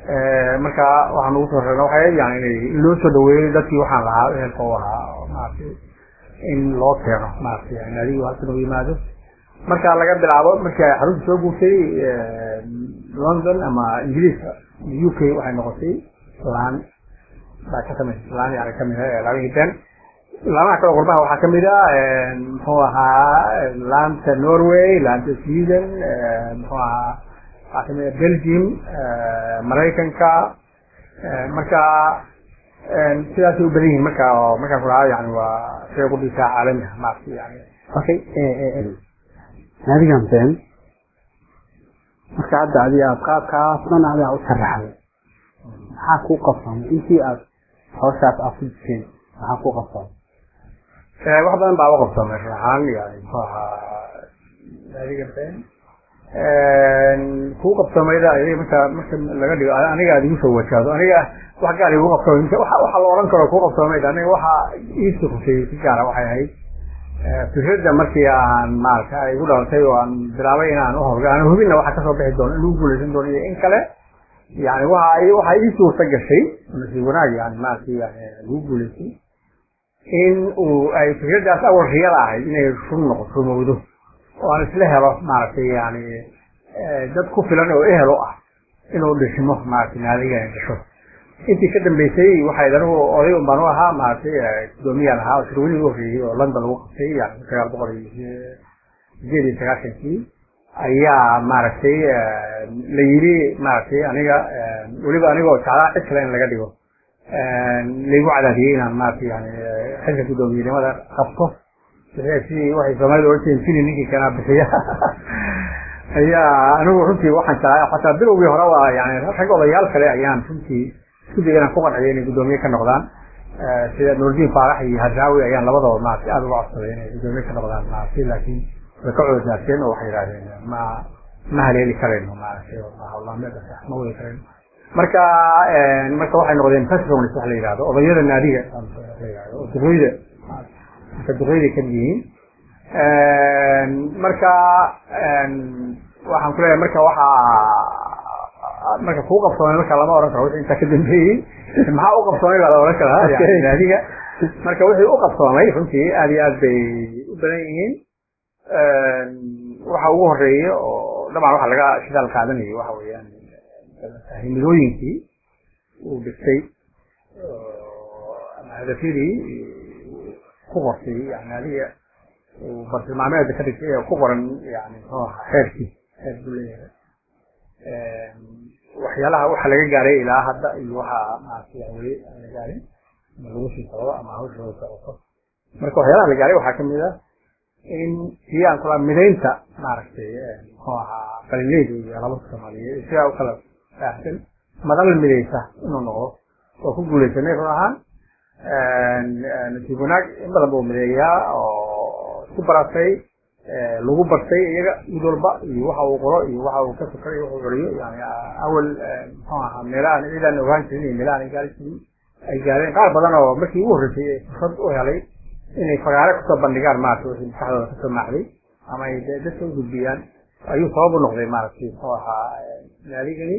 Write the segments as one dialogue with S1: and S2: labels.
S1: marka waxaan ugu soo reebna waxay yani inay in loo soo dhaweeyo dadkii waxaan lahaa ehelka u ahaa oo maaragtay in loo keeno maaragtay yani adigu halkan u yimaado marka laga bilaabo markii ay xarunta soo guurtay london ama ingiriiska u k waxay noqotay laan baa ka samaysay laan yani kamid ah laamihii ben laamaha kale qurbaha waxaa kamid ah muxuu ahaa laanta norway laanta sweden muxuu ahaa waxaa kamid ah belgium maraykanka marka sidaasay u badan yihiin marka oo markaan ku lahaa yani waa shay qudhisaa caalami ah maaragtay yani
S2: okay naadigan been marka hadda adi aad qaabkaas dhan adaa u sharaxday maxaa kuu qabsamay intii aad hawshaas aad ku jirteen maxaa kuu qabsamay
S1: wax badan baa u qabsamay ruuxaan yani muxuu ahaa naadiga been kuu qabsamayda adiga marka marka laga dhigo aniga aad igu soo wajahdo aniga wax gaar igu qabsamay waxa la oran karo kuu qabsamayda aniga waxa iisii khusayay si gaara waxay ahayd fikradda markii aan maarata ay igu dhalatay oo aan bilaabay inaan uhorga aan hubinna waxa kasoo bixi doono in lagu guulaysan doono iyo in kale yani waxa waxa ii suurta gashay nasiib wanaag yani maarata yani lagu guulaystay in uu ay fikraddaas awal riyada ahayd inay run noqoto rumowdo oo aan isla helo maaragtay yani dad ku filan oo ehel u ah inuu dhishmo maaragtay naadiga dhasho intii ka dambeysay waxay anigu oday un baan u ahaa maaragtay gudoomiyaan ahaa oo shirweynii u horreeyey oo london lagu qabtay yani sagaal boqol iyo sideed iyo sagaashankii ayaa maaragtay la yiri maaragtay aniga weliba anigoo jeclaa cid kale in laga dhigo laygu cadaadiyey inaan maaragtay yani xilka guddoomiyenimada qabto sidii waxay soomaalida oran jireen fili ninkii kanaa bixiya ayaa anigu runtii waxaan jeclaa xataa bilowgii hore waa yani rag odayaal kale ayaan runtii isku daya inaan ku qanciyo inay guddoomiye ka noqdaan sida nuurdiin faarax iyo hadraawi ayaan labadaba maaragtay aada uga codsaday inay guddoomiye ka noqdaan maaragtay laakiin way ka coodaaseen oo waxay yidhahdeen ma ma haleeli karayno maaragtay hawlaameeda ma wadi karayno marka marka waxay noqdeen patrons wax la yidhahdo odayada naadiga la yidhahdo oo duqeyda marka duqeyday ka yihiin marka waxaan ku leeyahay marka waxaa marka kuu qabsoomay marka lama oran karo wixii intaa ka dambeeyey maxaa u qabsoomay baa la oran karaa yani naadiga marka wixii u qabsoomay runtii aad iyo aad bay u badan yihiin waxa ugu horeeya oo dhamaan waxa laga shidaal qaadanayay waxa weeyaan himilooyinkii uu dhigtay ama hadafyadii ku qortay yani adiga uu bartilmaameeda ka dhigtay ee ku qoran yani muxuu ahaa xeerkii xeer buu leeyahay waxyaalaha waxa laga gaaray ilaa hadda iyo waxa maaragtay weli aan la gaarin ama lagu sii socdo ama hawshooda socoto marka waxyaalaha la gaaray waxaa kamid ah in sii aan kula midaynta maaragtay muxuu ahaa qalinleyda iyo alabada soomaaliyeed sidaa u kala faahsan madal midaysa inuu noqdo oo ku guulaysanay run ahaan nasiib wanaag in badan buu mideeyaa oo isku baratay lagu bartay iyaga mid walba iyo waxa uu qoro iyo waxa uu ka fikray iyo wuxuu celiyo yani awal muxuu ahaa meelahan ciidaan ogaan jirin iyo meelahan ay gaari jirin ay gaareen qaar badan oo markii ugu horreysay ee fursad u helay inay fagaare kusoo bandhigaan maaragtay wixii maskaxdooda kasoo maaxday ama ay dadka u gudbiyaan ayuu sabab u noqday maaragtay muxuu ahaa naadigani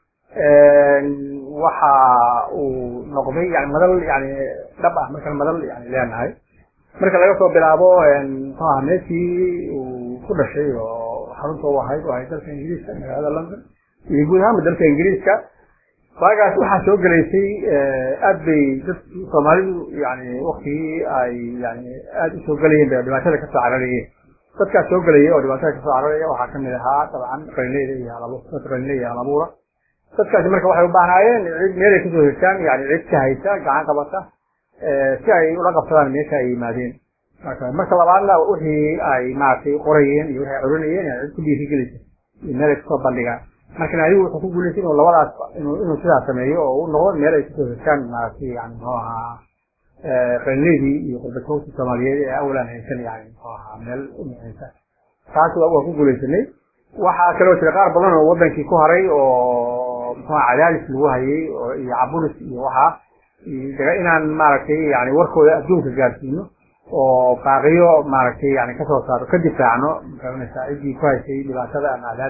S1: waxa uu noqday yani madal yani dhab ah markaan madal yani leenahay marka laga soo bilaabo muxuu ahaa meeshii uu ku dhashay oo xarunta u ahayd oo ahayd dalka ingiriiska magaalada london iyo guud ahaanba dalka ingiriiska waagaas waxaa soo gelaysay aad bay dadki soomaalidu yani waktigii ay yani aada usoo gelayeen bay dhibaatada kasoo cararayeen dadkaas soo gelaya oo dhibaatada kasoo cararaya waxaa kamid ahaa dabcan qalinleyda iyo halabu dadka qalinleyda iyo halabuura dadkaasi marka waxay u baahnaayeen cid meelay kasoo hirtaan yani cid ka haysa gacan qabata si ay ula qabsadaan meesha ay yimaadeen marka marka labaadna wixii ay maaragtay qorayeen iyo wixii ay curinayeen yani cid ku dhiirigelisa iyo meel ay kasoo bandhigaan marka naadigu wuxuu ku guulaystay inuu labadaas inuu inuu sidaas sameeyo oo u noqdo meel ay kasoo hirtaan maaragtay yani muxuu ahaa qalinleydii iyo qurbatoogtii soomaaliyeed ee awalaan haysan yani muxuu ahaa meel u muhiimsan taas waa ku guulaysanay waxaa kaloo jira qaar badan oo wadankii ku haray oo muxuu cadaadis lagu hayay iyo caburis iyo waxaa inaan maaragtay yani warkooda adduunka gaarsiino oo baaqiyo maaragtay yani kasoo saaro ka difaacno magaranaysaa ciddii ku haysay dhibaatada ama cadaadis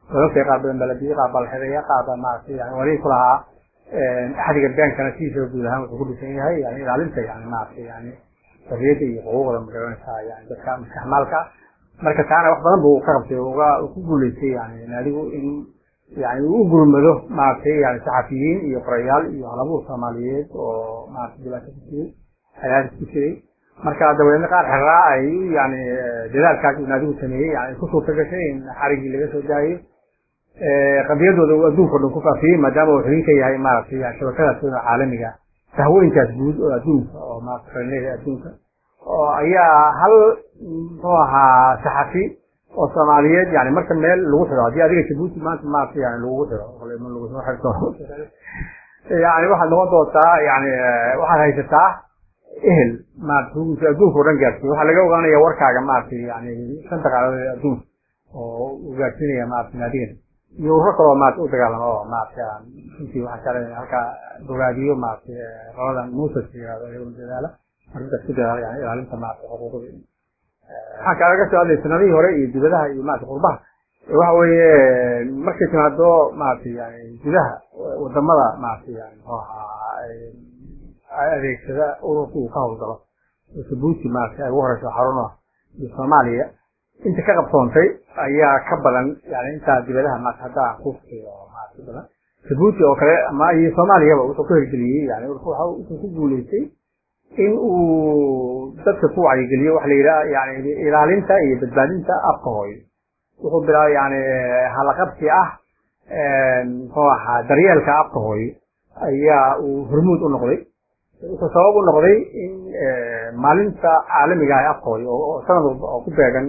S1: wadalkay qaar badan baa la biyey qaar baa la xidaya qaar baa maaragtay yani waligii ku lahaa axdiga beenkana sidiisa guud ahaan wuxuu ku dhisan yahay yani ilaalinta yani maaragtay yani xorriyadda iyo xuquuqda magaranaysaa yani dadka maskaxmaalka marka taana wax badan buu ka qabtay uga ku guuleystay yani naadigu in yani uu u gurmado maaragtay yani saxafiyiin iyo qorayaal iyo halabuur soomaaliyeed oo maaragtay dhibaato ku jiray xadaadis ku jiray marka dabadeedna qaar xeraa ay yani dadaalkaas uu naadigu sameeyey yani ku suurta gashay in xarigii laga soo daayo qadiyadooda uu adduunka o dhan ku faafiyey maadaama uu xubin ka yahay maaragtay shabakadaas caalamiga tahwooyinkaas guud oo adduunka oo maaragtay qarnada adduunka oo ayaa hal muxuu ahaa saxafi oo soomaaliyeed yani marka meel lagu xidho haddii adiga jabuuti maanta maaragtay yani lagugu xidho lagusoo xirto yani waxaad noqon doontaa yani waxaad haysataa ehel maarata xukunka adduunka o dhan gaarsiiy waxaa laga ogaanaya warkaaga maaragtay yani shanta qaaladood adduunka oo uu gaarsiinaya maarata naadigan iyo ururo kaloo maarata u dagaalamo oo maarata runtii waxaan jeclay halkaa bogaadiyo maarata qoladan muusas yirahdo iyaguna dadaala arrintaas ku dadaala yani ilaalinta maarata xuquuqda waxaan kaalaga soo hadlay sanadihii hore iyo dibadaha iyo maarata qurbaha waxa weeye markay timaado maarata yani gudaha wadamada maarata yani muxuu ahaa adeegsada ururka uu ka howlgalo oo jabuuti maarata ay ugu horeyso xaruna iyo soomaaliya inta ka qabsoontay ayaa ka badan yani intaa dibadaha maarata hadda aan kuusiyo maarata badan jabuuti oo kale ama iyo soomaaliyaba wuxuu ka hirgeliyey yani wuxuu ku guuleystay in uu dadka ku wacyigeliyo waxa la yidhaha yani ilaalinta iyo badbaadinta afka hooyo wuxuu bilaabay yani halaqabsi ah muxuu ahaa daryeelka afka hooyo ayaa uu hormuud u noqday wuxuu sabab u noqday in maalinta caalamiga ah afka hooyo oo sanad walba oo ku beegan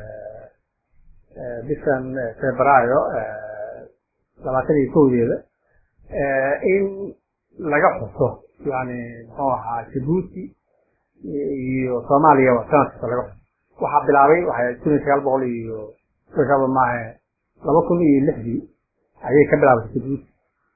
S1: bishan febraayo labaatan iyo kowdeeda in laga xuso yani muxuu ahaa jabuuti iyo soomaaliyaba sanad kasta laga xuso waxaa bilaabay waxay kun iyo sagaal boqol iyo sagaal maahe laba kun iyo lixdii ayay ka bilaabatay jabuuti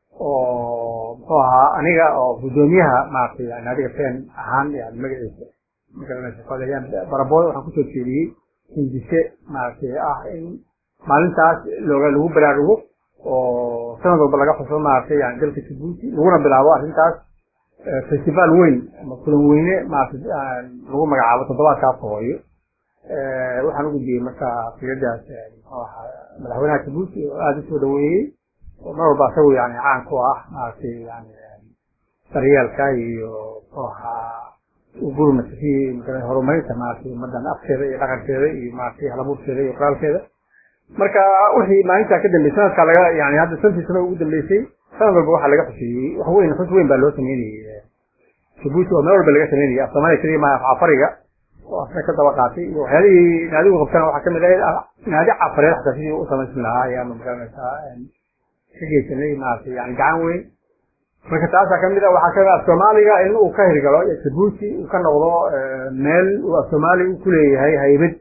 S1: oo muxuu ahaa aniga oo guddoomiyaha maaragtay yani adiga fen ahaan yani magaciisa magaranaysa barabood waxaan kusoo jeediyey hindise maaragtay ah in maalintaas looga lagu baraarugo oo sanad walba laga xuso maaragtay yani dalka jabuuti laguna bilaabo arrintaas festival weyn ama kulan weyne maaragtay lagu magacaabo toddobaadka afka hooyo waxaan u gudbiyey marka fikradaas muxuu ahaa madaxweynaha jabuuti oo aada usoo dhaweeyey oo mar walba isagu yani caan ku ah maaragtay yani daryeelka iyo muxuu ahaa gurmata si horumarinta maaragtay ummadan afkeeda iyo dhaqankeeda iyo maaragtay halabuurkeeda iyo qoraalkeeda marka wixii maalintaa ka dambeysay sanadkaa laga yani hadda santii sano ugu dambeysay sanad walba waxaa laga xuseeyey wax weyn xus weyn baa loo sameynayey jabuuti oo meel walba laga sameynayay af soomaaliya keliya maaha af cafariga oo asna ka daba qaatay iyo waxyaalihii naadigu qabtana waxaa kamid ahayd naadi cafareed xataa sidii u samaysan lahaa ayaanu magaranaysaa ka geysanay maaragtay yani gacan weyn marka taasaa kamid a waxaa kamid af soomaaliga in uu ka hirgalo jabuuti uu ka noqdo meel uu af soomaali u kuleeyahay haybad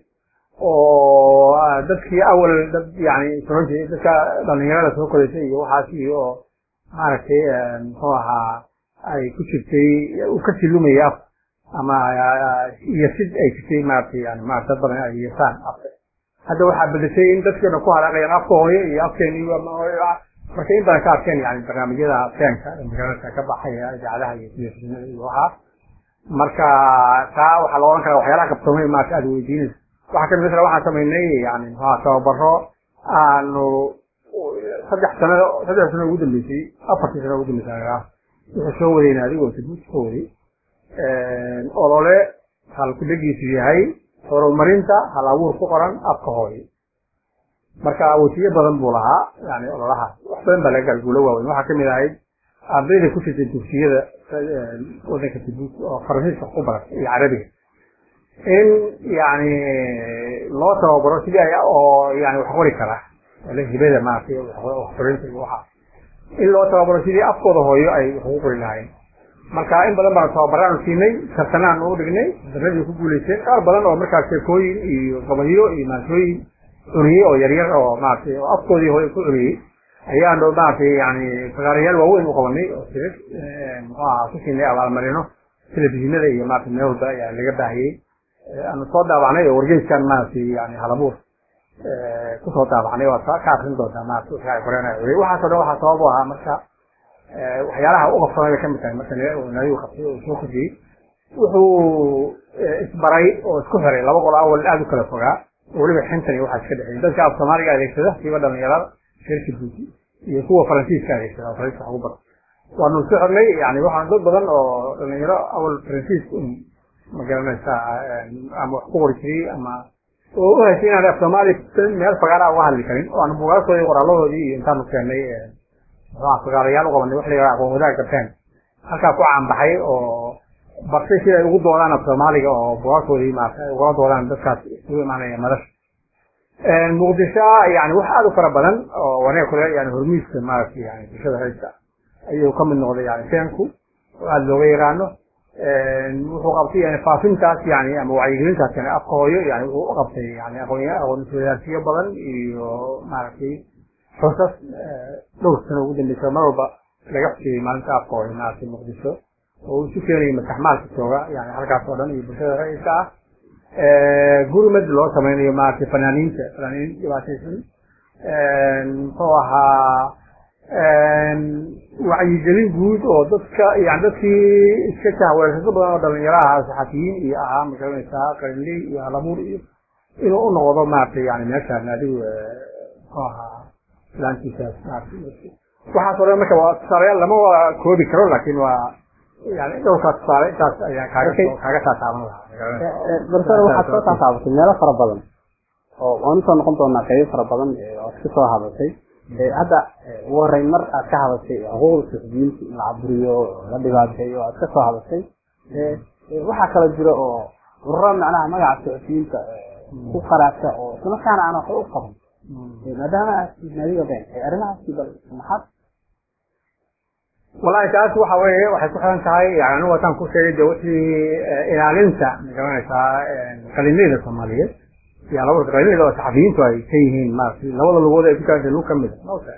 S1: oo dadkii awal dad yani soronti dadka dhalinyarada soo kodaysay iyo waxaas iyo maaragtay muxuu ahaa ay ku jirtay uu ka silumaya af ama iyo sid ay jirtay maaragtay yani maarata dad badan ay yeesaan afka hadda waxaa bedeshay in dadkeena ku halaaqayaan afka hooyo iyo afkeeni marka in badan ka arkeen yani barnaamijyada feenka magaranaysa ka baxaya idaacadaha iyo telefishinada iyo waxaas marka taa waxaa la odhan karaa waxyaalaha qabsoomay maarata aada weydiinaysa waxaa kamid masala waxaan samaynay yani muxuha tababaro aanu saddex sanado saddex sano ugu dambeysay afartii sano ugu dambeysay wuxuu soo wadayna adigoo jabuuti ka waday olole halkudegiisu yahay horumarinta hal abuur ku qoran afka hooyo marka wasiye badan buu lahaa yani ololahaas wax badan baa laga galguulo waaweyn waxaa kamid ahayd ardayda ku jirtay dugsiyada wadanka jabuuti oo faransiiska ku baratay iyo carabiga in yani loo tababaro sidii ay oo yani wax qori kara hibada maaragtay waxqorinta iyo waxaa in loo tababaro sidii afkooda hooyo ay wax ugu qori lahaayeen marka in badan baanu tababaraanu siinay tartanaan u dhignay darradii ku guulaysteen qaar badan oo markaas sheekooyin iyo gabayo iyo maasooyin cuniyey oo yaryar oo maaragtay oo afkoodii hooyo ku cuniyey ayaanu maaragtay yani fagaarayaal waaweyn u qabanay oo sirad muxuu ahaa ku siinay abaalmarino telefishinada iyo maarata meel walba ayaa laga baahiyey aanu soo daabacnay oo wargeyskan maaragtay yani halabuur kusoo daabacnay waad ka akrin doontaa maarata wixii ay qoreen ay waxaasoo dhan waxaa sabab u ahaa marka waxyaalaha u qabsanay bay kamid tahay marka nadigu qabtay oo soo kordhiyey wuxuu isbaray oo isku xiray laba qol awal aada u kala fogaa oo weliba xintan iyo waxaa iska dhexeeyay dadka af soomaaliga adeegsada kiiba dhalinyarada reerka buuti iyo kuwa faransiiska adeegsada faransiiska wax ugu badan waanu isku xirnay yani waxaan dad badan oo dhalinyaro awal faransiiska un magaranaysaa ama wax ku qori jiray ama oo u haysay inaan af soomaali meel fagaara uga hadli karin oo aan buugaagtoodii qoraaladoodii iyo intaanu keenay muxuha fagaarayaal u qabanay wax la yidhaha aqoon wadaag garteen halkaa ku caanbaxay oo bartay sida ay ugu doodaan af soomaaliga oo buugaagtoodii maarata ay ugala doodaan dadkaas isugu imaanaya madasha muqdisho yani wax aada u fara badan oo wanaga kule yani hormiiska maarata yani bulshada rayska ayuu ka mid noqday yani feenku oo aada looga yaqaano wuxuu qabtay yani faafintaas yani ama wacyigelintaas yani afka hooyo yani wuxuu u qabtay yani aqoon aqoon-iswadaarsiyo badan iyo maaragtay xusas dhowr sano ugu dambeysa mar walba laga xusiyey maalinta afka hooyo maaragtay muqdisho oo isu keenayay madaxmaalka jooga yani halkaas oo dhan iyo bulshada rayidka ah gurmad loo sameynayo maaragtay fanaaniinta fanaaniin dhibaataysan muxuu ahaa wacyigelin guud oo dadka yani dadkii iska jahweersado badan oo dhalinyaro ahaa saxafiyiin iyo ahaa magaranaysaa qarinley iyo halabuur iyo inuu u noqdo maaragtay yani meeshaan adigu muxuu ahaa laantiisaas maaragtay waxaas oo dhan marka waa tusaalayaal lama wada koobi karo laakiin waa yani dhowrkaa tusaale intaas ayaa kaaga kaaga taataaban lahaa
S2: bartana waxaad soo taataabatay meelo fara badan oo waan usoo noqon doonaa qaybo fara badan oad ka soo hadashay hadda ugu horeyn mar aad ka hadashay xuquuqda suxubiyiinta in la caburiyo la dhibaateeyo aad ka soo hadashay waxaa kala jira oo ururo macnaha magaca suxufiyiinta ku qaraabta oo islamarkaana aan waxba u qaban maadaama aad naadiga been arrimahaasi bal maxaad
S1: wallahi taas waxa weeye waxay ku xiran tahay yani anigu wataan ku sheegay de wixii ilaalinta magaranaysaa qalinleyda soomaaliyeed iyo labada qalinleyda oo saxafiyiintu ay ka yihiin maaragtay labada lugood ay ku taagtay lug kamid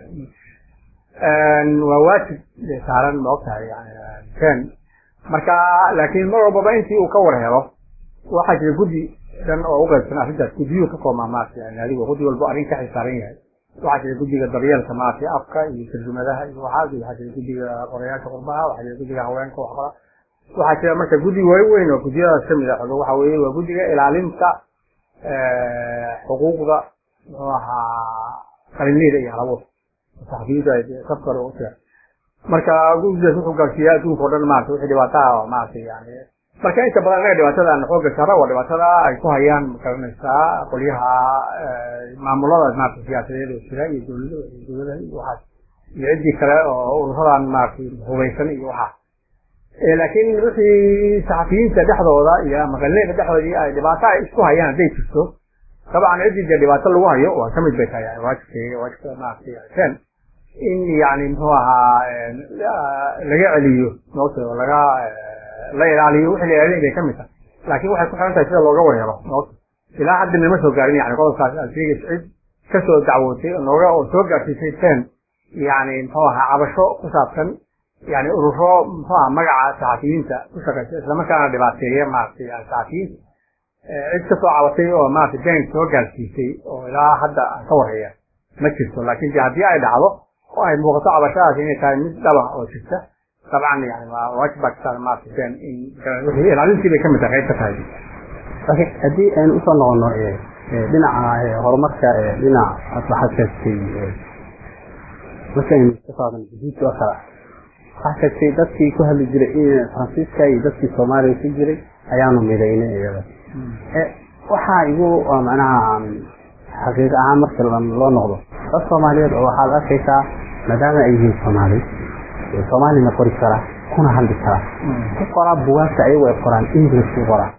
S1: waa waajib saaran ma ogtahay yani ken marka laakiin mar walbaba intii uu ka war helo waxaa jira guddi dhan oo uqaybsan arrintaas guddiyuu ka koomaa maaragtay yani adigo guddi walbo arrin ka xilsaaran yahay waxaa jira guddiga daryeelka maaragtay afka iyo tarjumadaha iyo waxaas waxaa jira guddiga qorayaasha qurbaha waxaa jira guddiga haweenka wax qora waxaa jira marka guddi waaweyn oo guddiyadaas kamid ah waxa weeye waa guddiga ilaalinta xuquuqda muxuu ahaa qalinleyda iyo halabuur saxafiyiintu ay safka hore ugu jiraan marka guddigaas wuxuu gaarsiiyaa adduunka o dhan maarata wixii dhibaato ah oo maaragtay yani marka inta badan anaga dhibaatada aan xooga saara waa dhibaatada ay ku hayaan magaranaysaa qolyaha maamulada maarata siyaasadeed oo jira iyo dowlada iyo dowladaha iyo waxaas iyo ciddii kale oo ururadan maaragtay hubaysan iyo waxaas laakiin wixii saxafiyiinta dhexdooda iyo maqalneyda dhexdoodii ay dhibaato ay isku hayaan hadday jirto dabcan ciddii dee dhibaato lagu hayo waa kamid bay tahay yani waajibka waajibka maaragtay sen in yani muxuu ahaa laga celiyo moogta oo laga la ilaaliyo wixii la ilaalin bay kamid tahay laakiin waxay ku xiran tahay sida looga warhelo moogta ilaa hadda nama soo gaarin yani qodobkaas aad sheegaysa cid kasoo dacwootay oo nooga oo soo gaarsiisay ten yani muxuu ahaa cabasho ku saabsan yani ururo muxuu aha magaca saxafiyiinta ku shaqaysa islamarkaana dhibaateeya maaragtay yani saxafiyiinta cid kasoo cabatay oo maaragtay been soo gaarsiisay oo ilaa hadda aan ka warhaya ma jirto laakiin de haddii ay dhacdo oo ay muuqato cabashadaas inay tahay mid dhaba oo jirta dabcan yani waa waajib baa kasaaran maaragtay been in wixii ilaalintii bay kamid tahay qayb ka tahay
S2: laakiin haddii aynu usoo noqono dhinaca horumarka dhinaca aad waxaad sheegtay markaynu ka socdan gudiidka oo kale waxaa sheegtay dadkii ku hadli jiray faransiiska iyo dadkii soomaaliya ku jiray ayaanu midaynay iyada waxaa igu macnaha xaqiiq ahaan marka loo noqdo dad soomaaliyeed oo waxaad arkaysaa maadaama ay yihiin soomaali soomaalina qori kara kuna hadli kara ku qoraa bugaagta ayagu ay qoraan english ku qoraan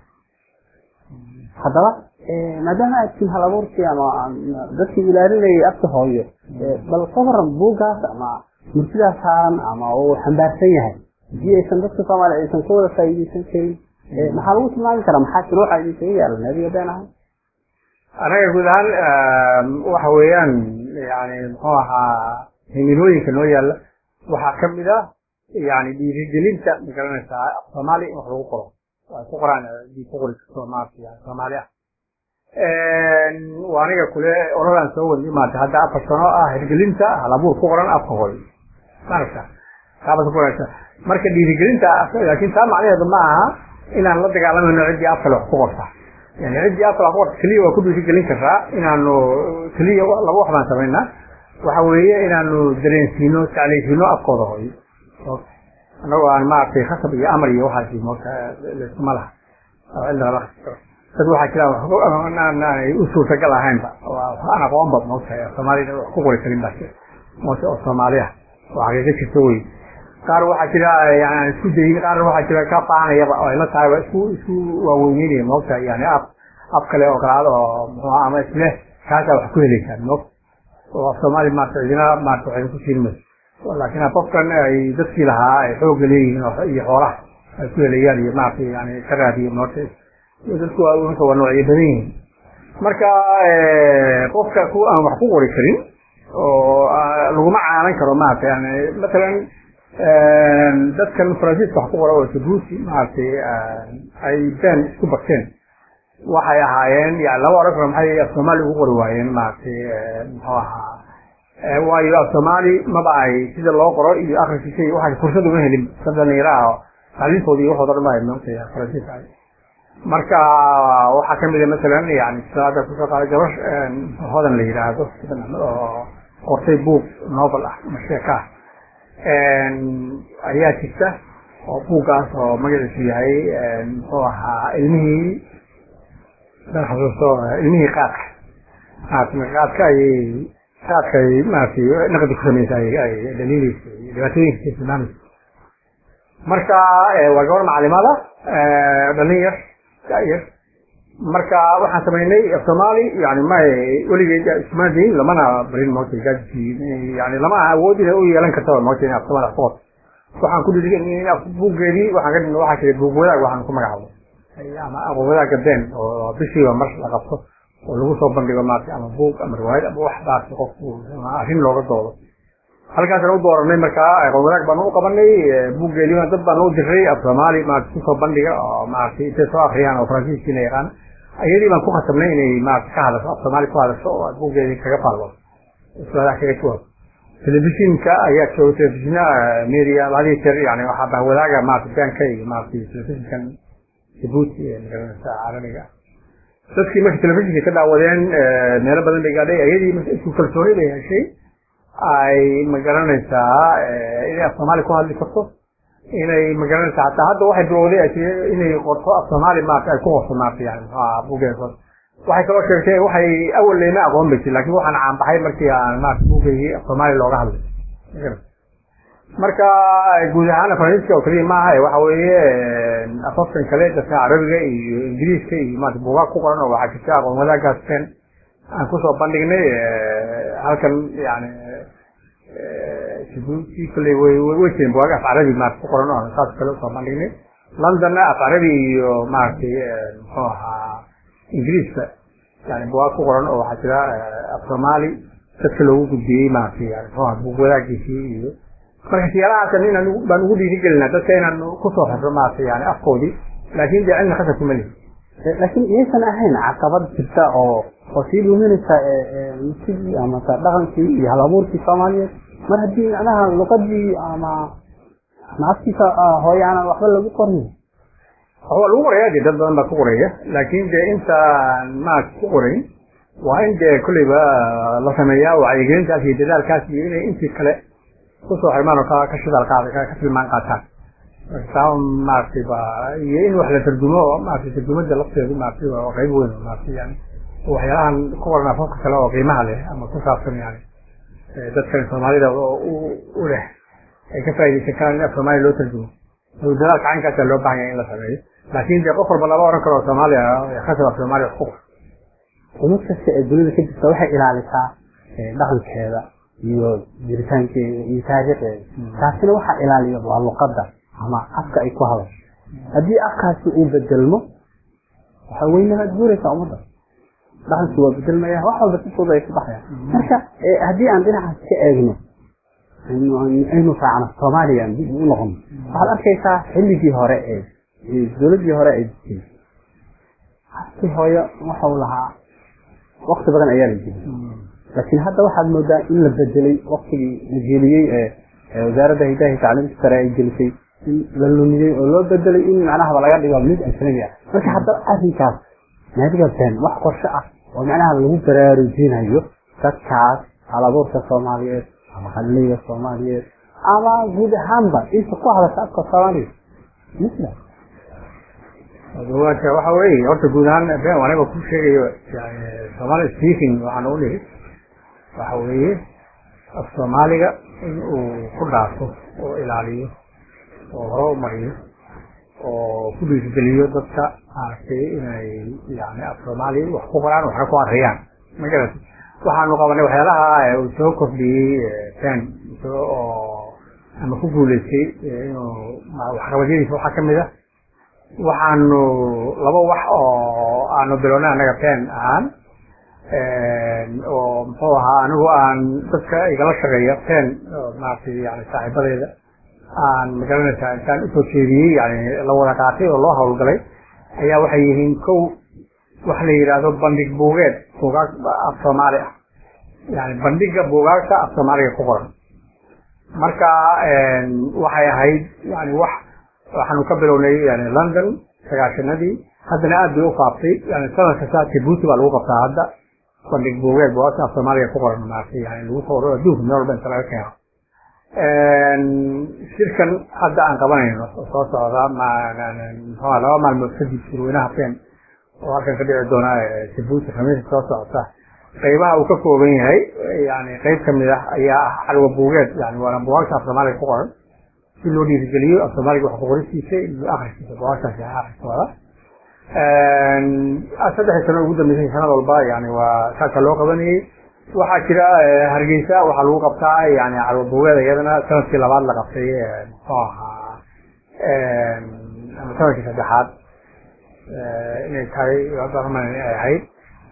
S2: haddaba maadaama aad tihin hal abuurkii ama dadkii ilaalinayay afka hooyo bal ka waran buuggaas ama murtidaas saaran ama uu xambaarsan yahay haddii aysan dadka soomaaliya aysan ka wada faa'iidaysan karin maxaa lagu tilmaami karaa maxaa shuruuca idinkaga yaalan adiga been ahay
S1: anaga guud ahaan waxa weeyaan yani muxuu ahaa himilooyinka noo yaalla waxaa kamid ah yani dhiirigelinta magaranaysaa soomaaliya in wax lagu qoro ay ku qoraan dii ku qori karto maarata yani soomaali ah waa aniga kule oradaan soo wadnay maarata hadda afar sano ah hirgelinta halabuur ku qoran afka hooy maaragta taabas ku qoraysa marka dhiirigelinta laakiin taa macnaheedu ma aha inaan la dagaalamayno ciddii afka le wax ku qorta yani ciddii afka wax ku qorta keliya waa ku dhiirigelin karaa inaanu keliya laba wax baan samaynaa waxa weeye inaanu dareensiino tacliisiino afkooda hooy annagoo aan maaragtay khasab iyo amar iyo waxaasi moota laysuma laha cilmiga la dad waxaa jira aanay u suurtagal ahaynba aan aqoonba moota soomaalida wax ku qori karin baa moota oo soomaaliya oo xaqiiqo jirta wey qaar waxaa jira yani aan isku dayin qaarna waxaa jira ka faanayaba oo ay la tahay waa isku isku waaweyneynayan moota yani af af kale oo kalaad oo muxuu ama isleh kaasaa wax ku heleysaan moota oo af soomaali maarata cidina maarata waxay ku siin mayso laakiin qofkan ay dadkii lahaa ay xoogga leeyihiin iyo xoolaha ay ku helayaan iyo maarata yani ka raadiyo moota dadku waa waa noocyo badan yihiin marka qofka ku aan wax ku qori karin oo laguma caalan karo maarata yani matalan dadkan faransiiska wax ku qora oo jabuuti maaragtay ay been isku barteen waxay ahaayeen yani laba oran karo maxay af soomaali ugu qori waayeen maaragtay muxuu ahaa waayo af soomaali maba ay sida loo qoro iyo akhriskiisa iyo waxay fursad uma helin dad dhalinyaro ah tacliintooda iyo waxooda dhan ba ay maogtay faransiiska ay marka waxaa kamid a masalan yani sida hadda kusoo qaaday gabar hodan la yidhaahdo oo qortay buug novel ah ama sheeka ah ayaa jirta oo buuggaas oo magaciisu yahay muxuu ahaa ilmihii dan xasuusto ilmihii qaadka maarata qaadka ayay qaadka ay maaragtay naqdi ku samaysa ay dhaliileysa dhibaatooyinka tilmaamaysa marka waa gabar macalimada dhalin yar yar marka waxaan samaynay af soomaali yani ma weligeed ismaadayn lamana barin moota yani lama awood inay u yeelan kartaba moota in af soomaali wax ku qorto waxaan ku dhiri buuggeedii waxaan ka dhigna waxaa jira buug wadaag waxaan ku magacaabo ama aqoon wadaagga been oo bishiiba mar la qabto oo lagu soo bandhigo maarata ama buug ama riwaayad ama wax baasi qofku arrin looga doodo halkaasaan u dooranay markaa aqoon wadaag baan u qabanay buuggeediina dad baan u diray af soomaali maarata kusoo bandhiga oo maaragtay intay soo akriyaan oo faransiiskiina yaqaan ayadii baan ku khasabnay inay maarata ka hadasho af soomaali ku hadasho oo aad buuggeedii kaga faallo islaadaha kaga jawaab telefishinka ayaa jooga telefishina media hadii jeer yani waxaa baa wadaaga maarata beenka iyo maarata telefishinkan jabuuti ee magaranaysa caalamiga dadkii markay telefishinka ka daawadeen meelo badan bay gaadhay ayadii marka isku kalsooni bay heshay ay magaranaysaa inay af soomaali ku hadli karto inay magaranaysaa hataa hadda waxay bilowday inay qorto af soomaali maarata ay ku qorto maarata yani buuggeeda qorto waxay kaloo sheegtay waxay awal leyma aqoon bay jir lakin waxaan caanbaxay markii aan maarata buuggeygii af soomaali looga hadlay marka guud ahaan faransiiska oo keliya maaha waxa weeye afafkan kale dadka carabiga iyo ingiriiska iyo maarata buugaag ku qoran oo waxaa jirta aqoon wadaagaas been aan kusoo bandhignay halkan yani jabuuti kolley way way jireen bugaag af carabi maarata ku qoran oo saas kale usoo bandhignay londonna af carabi iyo maaragtay muxuu ahaa ingiriiska yani bugaag ku qoran oo waxaa jira af soomaali dadka loogu gudbiyey maaragtay yani muxuu ahaa buug wadaagiisii iyo marka siyaalahaasn inaan baan ugu dhiirigelinaa dadka inaan kusoo xirro maarata yani afkoodii laakin dee cilmi khasab kuma lihi
S2: laakiin miyaysan ahayn caqabad jirta oo oo sii luminaysa musigii ama dhaqankii iyo halabuurkii soomaaliyeed mar haddii macnaha luqadii ama naaftiisa hooye aanan waxba lagu qorin
S1: waa lagu qoraya de dad badan baa ku qoraya laakin dee intaan maarata ku qorayn waa in dee kolleyba la sameeyaa wacyigelintaas iyo dadaalkaas iyo inay intii kale kusoo xirmaan oo ka shidaal qaada ka tilmaan qaataan taa maaragtay ba iyo in wax la tarjumo oo maaragtay tarjumada lafteedu maaragtay waa qayb weyn oo maaragtay yani waxyaalahan ku qoran afafka kale oo qiimaha leh ama ku saabsan yani dadkan soomaalida oo u leh ay ka faaidaysan karaan in af soomaaliya loo tarjumo dadaalka caynkaasa loo baahan yahay in la sameeyo laakin dee qof walba lama oran karo soomaaliya khasab af soomaaliya wax ku qor
S2: umad kasta ee dunida ka jirta waxay ilaalisaa dhaqankeeda iyo jiritaankeeda iyo taariikhdeeda taasina waxaa ilaaliya waa luqadda ama afka ay ku hadasho haddii afkaasi uu bedelmo waxa weynabaad guuraysaa ummadda dhaqankii waa bedelmaya wax walba si fudud ay ku baxayaan marka haddii aan dhinacaas ka eegno aynu raacno soomaaliya dib u noqono waxaad arkaysaa xilligii hore ee dowladdii hore ee jirtay afkii hooyo waxau lahaa wakti badan ayaa la geliyey laakiin hadda waxaad moodaa in la bedelay waktigii la geliyey ee wasaaradda hidaha iyo tacliimta sare ay gelisay in la lumiyey oo loo bedelay in macnahaba laga dhigo mid ajnabi ah marka hadda arrinkaas naadiga been wax qorshe ah oo macnaha lagu baraarujinayo dadkaas halabuurka soomaaliyeed ama qaliga soomaaliyeed ama guud ahaanba inta ku hadasha afka soomaaliya misla
S1: waxa weeye horta guud ahaan been aniga ku sheegayo yani somali speaking waxaan u dhihi waxa weeye af soomaaliga in uu ku dhaafo oo ilaaliyo oo hore u mariyo oo ku dhiirigeliyo dadka maaragtay inay yani af soomaaliya wax ku qoraan waxna ku akriyaan magarata waxaanu qabanay waxyaalaha uu soo kordhiyey ben oo ama ku guuleystay inuu waxqabadyadiisa waxaa kamid a waxaanu laba wax oo aanu bilownay annaga ben ahaan oo muxuu ahaa anigu aan dadka igala shaqeeya ben maaragtay yani saaxiibadeeda aan magaranaysaa intaan usoo jeediyey yani la wada qaatay oo loo hawlgalay ayaa waxay yihiin kow waxa la yidhaahdo bandhig buugeed buugaag af soomaali ah yani bandhiga buugaagta af soomaaliga ku qoran marka waxay ahayd yani wax waxaanu ka bilownay yani london sagaashanadii haddana aad bay u faaftay yani sanad kasta jibuuti baa lagu qabtaa hadda bandhig buugeed buugaagta af soomaaliga ku qoran maaragtay yani lagu soo waro adduunka meel walba inta laga keeno shirkan hadda aan qabanayno oo soo socda mxua laba maalmood kadib shirweynaha ben oo halkan ka dhici doona jibuuti khamiista soo socota qaybaha uu ka kooban yahay yani qayb kamid ah ayaa ah xalwa buugeed yani waana buugaagta af soomaaliga ku qoran si loo dhiirigeliyo af soomaaliga wax kuqoristiisa iyo akriskiisa buugaagtaasi akriskooda saddexdii sano ugu dambeysay sanad walba yani waa saaka loo qabanayey waxaa jira hargeysa waxaa lagu qabtaa yani calwa buugeeda iyadana sanadkii labaad la qabtay muxuu ahaa ama sanadkii saddexaad inay tahay ay ahayd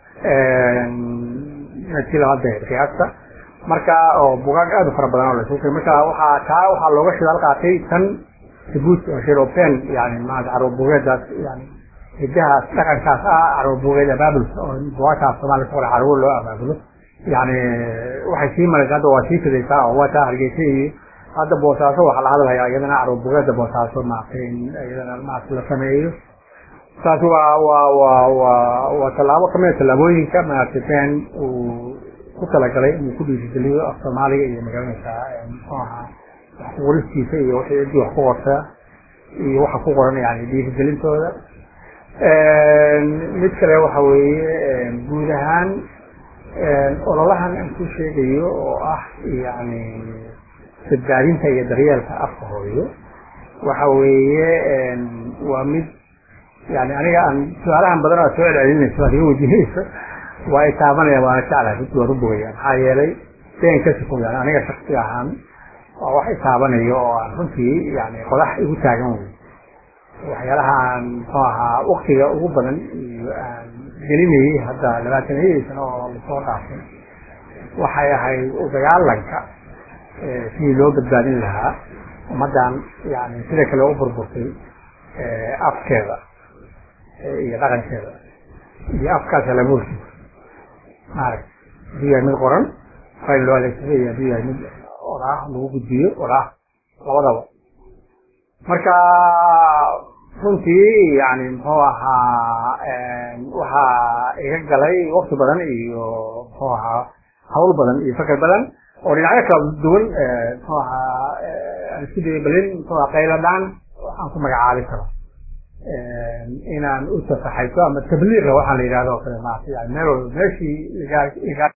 S1: sanadkii labaad bay qiyaasta marka oo bugaag aad u fara badan oo la isugu marka waxaa taa waxaa looga shidaal qaatay tan jibuuti oo shiropen yani maarata carwa buugeedaas yani hidahaas dhaqankaas ah carwa buugeed abaabulka oo bugaagtaas soomaaliya ku qoran carwo loo abaabulo yani waxay sii maraysa hadda waa sii fidaysaa oo waa taa hargeysa iyo hadda boosaaso waxaa la hadalhayaa iyadana carwo bugeeda boosaaso maaragtay in iyadana maarata la sameeyo taasi waa waa waa waa waa tallaabo kamida tallaabooyinka maaragtay ben uu ku talagalay inuu ku dhiirigeliyo af soomaaliga iyo magaranaysaa muxuu ahaa wax ku qoristiisa iyo wixii ciddii wax ku qorta iyo waxa ku qoran yani dhiirigelintooda mid kale waxa weeye guud ahaan ololahan aan ku sheegayo oo ah yani badbaadinta iyo daryeelka afka hooyo waxa weeye waa mid yani aniga aan su-aalahan badan aad soo celcelinayso aad iga wejinayso waa i taabanaya waana jeclahay runtii waan u bogaya maxaa yeelay been ka sifo yani aniga shaksi ahaan waa wax i taabanayo oo aan runtii yani qodax igu taagan wey waxyaalaha aan muxuu ahaa waktiga ugu badan iyo aan gelinayay hadda labaatanayadii sano oo lasoo dhaafay waxay ahayd u dagaalanka sidii loo badbaadin lahaa ummaddan yani sida kale u burburtay afkeeda iyo dhaqankeeda iyo afkaas halabuurkiisa maaragta hadduu yahay mid qoran fayl loo adeegsado iyo hadduu yahay mid oraah lagu gudbiyo oraah labadaba marka runtii yani muxuu ahaa waxaa iga galay wakti badan iyo muxuu ahaa hawl badan iyo fakar badan oo dhinacyo kala duwan muxuu ahaa aan isku dayay balin muxuu ahaa qayladaan waxaan ku magacaabi karo inaan u tafaxayso ama tabliiqa waxaa la yidhahdo o kale maarata yani meel walba meeshii